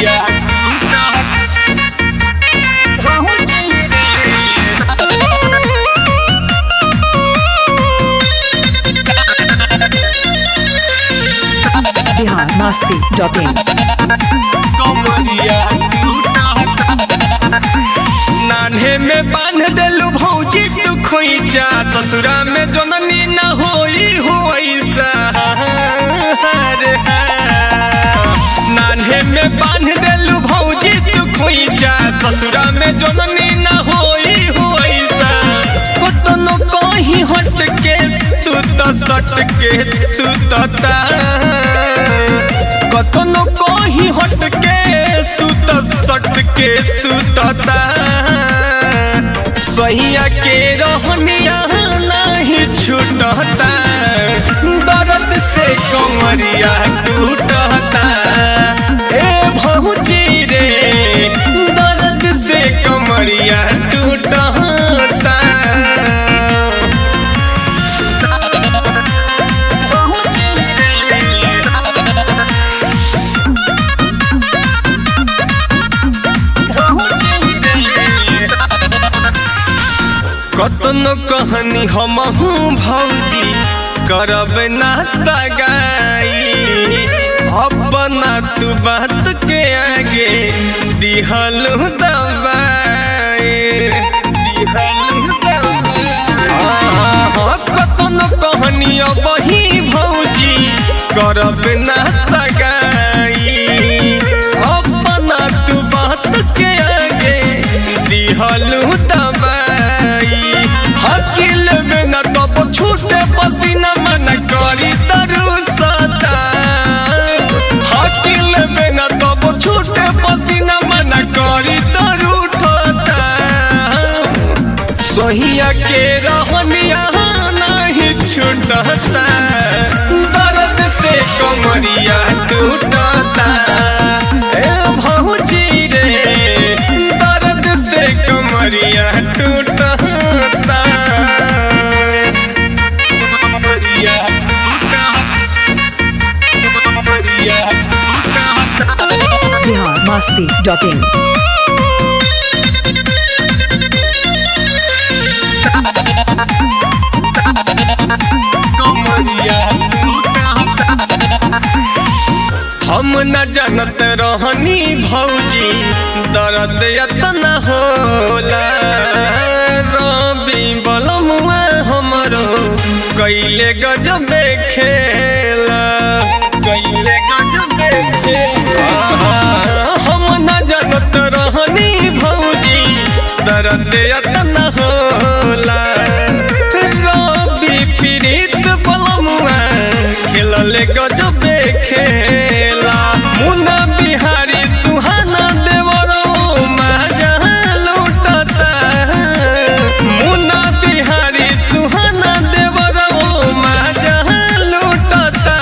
कमरिया भौजी रे बिहार मस्ती डॉट इन कमरिया नान्हे में बांध देलू भौजी तू खोइचा ससुरा में जननी न होई होइसा रे नान्हे में बांध देलू भौजी तू खोइचा ससुरा में जननी न होई होइसा कतनो कहीं हट के सुत सट के सुतता कतनो कहीं हट के सुत सट के सुतता सहिया के रहनिया नहीं छूटता दर्द से कमरिया टूटता ए भौजी रे दर्द से कमरिया टूटता भौजी रे कतनो कहनी हमहू भौजी करब ना सगाई अपना तू बात के आगे दिहलू दबाई दिहलू दबाई कतनो कहनी बही भौजी करब ना सगाई अपना तू बात के आगे दिहलू दबाई हकील में न तब छूटे पसीना मन करी तरु सता हकील में न तब छूटे पसीना मन करी तरु ठोता सोहिया के रहनिया नहीं छूटता दर्द से कमरिया टूटता ए भौजी रे दर्द से कमरिया टूटता कमरिया कमरिया बिहार मस्ती डॉट इन हम न जानत रहनी भौजी दर्द यतना होला रवि बलमुआ हमरो कैले गजबे खेला कैले गजबे खेला हम न जानत रहनी भौजी दर्द यतना होला रवि पीड़ित बलमुआ खेलले गजबे खेला मुन्ना बिहारी सुहाना देवरो माजा लूटता मुन्ना बिहारी सुहाना देवरो माजा लूटता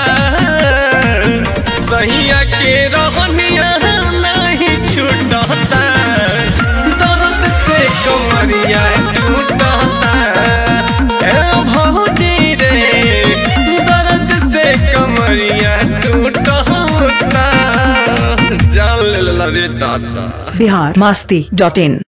सहिया के रहनिया नहीं छूटता दर्द से कमरिया टूटता ए भौजी रे दर्द से कमरिया टूटता जान ले ला रे दादा बिहार मस्ती डॉट इन